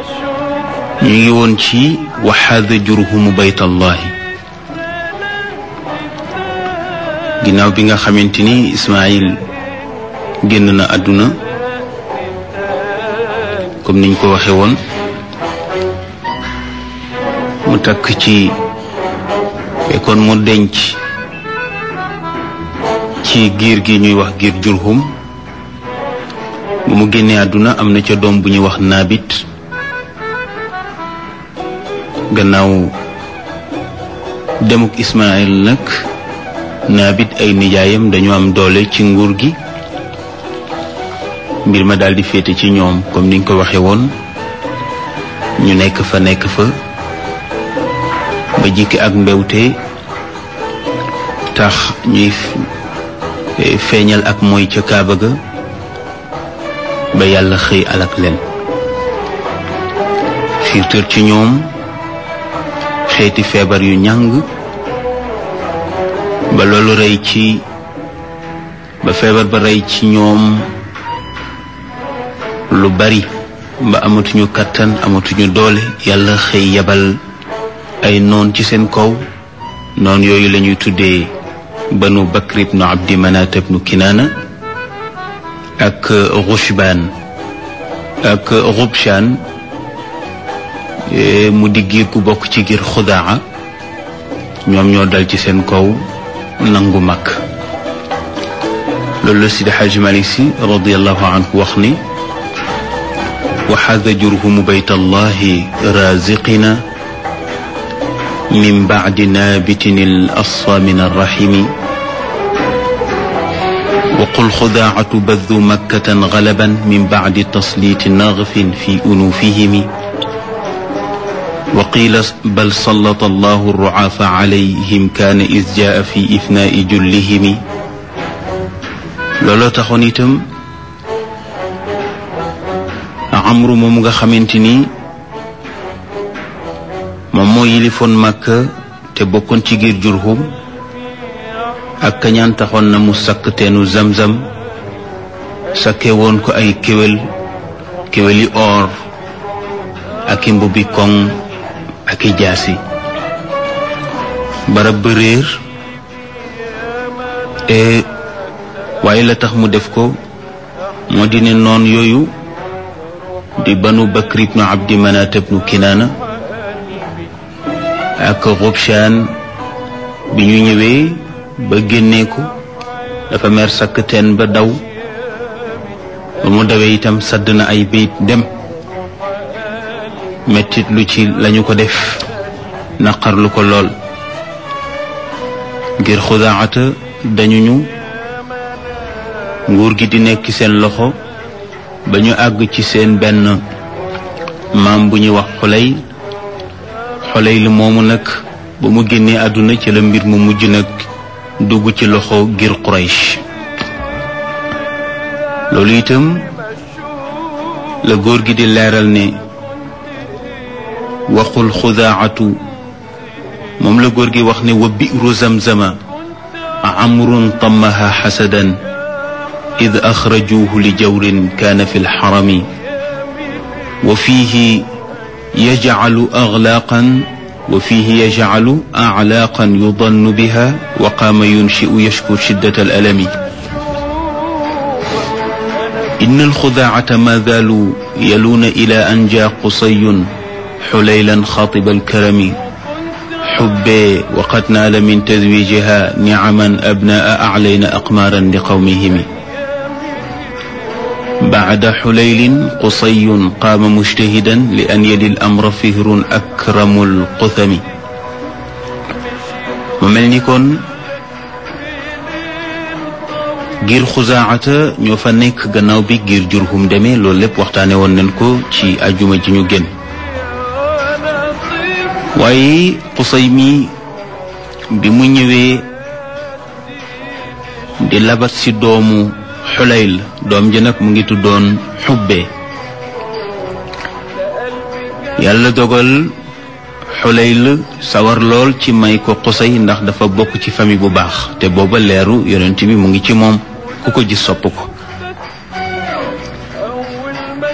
ñu ngi woon ci waxaada jurhumu baytallahi ginnaaw bi nga xamante ni Ismaayil génn na àdduna comme niñ ko waxe woon mu takk ci fekkoon mu denc ci giir gi ñuy wax giir jurhum bu mu génnee àdduna am na ca doom bu ñuy wax naabit gannaaw demuk Ismaayil nag naabit ay nijaayam dañu am doole ci nguur gi mbir ma daldi féete ci ñoom comme niñ ko waxe woon ñu nekk fa nekk fa ba jikki ak mbewte tax ñuy feeñal ak mooy ca kaaba ga ba yàlla xëy alak leen xiirtër ci ñoom xeeti feebar yu ñàng ba loolu rey ci ba feebar ba rey ci ñoom lu bari ba amatuñu kàttan amatuñu doole yàlla xëy yabal ay noon ci seen kaw noon yooyu lañuy tuddee banu bakr ibnu abdi manat ibnu kinaana ak rushbaan ak rubshaan mu di giir gu bokk ci giir xudaa ñoom ñoo dal ci seen kaw nangu mag loolu la Sidi Xaaji Malik Si radiallahu anhu wax ni waxaada jurhumu bayt allahi raziqina min bacdi naabitin al asfa min arrahimi وقل خداعة بذ مكة غلبا من بعد تسليط نغف في أنوفهم وقيل بل سلط الله الرعاف عليهم كان إذ جاء في إفناء جلهم looloo taxoon itam amru moom nga xamante ni moom moo yilifoon Makka te bokkoon ci giir Jurhum ak kañaan taxoon na mu sakk teenu zamzam sakke woon ko ay kéwél kéwéli or ak i mbubbi koŋ ak i jaasi barab ba réer e waaye la tax mu def ko moo di ne noon yooyu di banu bakr ibnu abdi manat ibnu kinaana ak Rubshaan bi ñu ñëwee ba génnee ko dafa mer sakk teen ba daw ba mu dawee itam sadd na ay bayit dem mettit lu ci lañu ko def naqarlu ko lool ngir xudaata dañu ñu nguur gi di nekk seen loxo ba ñu àgg ci seen benn maam bu ñuy wax xolay xolay li moomu nag ba mu génnee àdduna ci la mbir mu mujj nag dugg ci loxo ngir Quraysh loolu itam la góor gi di leeral ne waxul xudaacatu moom la góor gi wax ne wa bi'ru zamzama amrun tamaha xasadan id axrajuuhu li jawrin kaana fi lxarami wa fiihi yajcalu aglaaqan wa fiihi yajcalu aclaaqan yudannu biha wa qaama yunshiu yashku shiddat alalami إن الخداعة ما زالوا يلون إلى أن جاء قصي حليلا خاطب الكرم حبي وقد نال من تزويجها نعما أبناء أعلين أقمارا لقومهم بعد حليل قصي قام مجتهدا لأن يلي الأمر فهر أكرم القثم ومن يكون giir xusaacata ñoo fa nekk gannaaw bi giir jurhum demee loolu lépp waxtaane woon nañ ko ci ajuma ji ñu génn waaye xusay mi bi mu ñëwee di labat ci doomu xulayl doom ji nag mu ngi tuddoon xubbe yàlla dogal xulayl sawar lool ci may ko xusay ndax dafa bokk ci famille bu baax te booba leeru yonent bi mu ngi ci moom ku ko gis sopp ko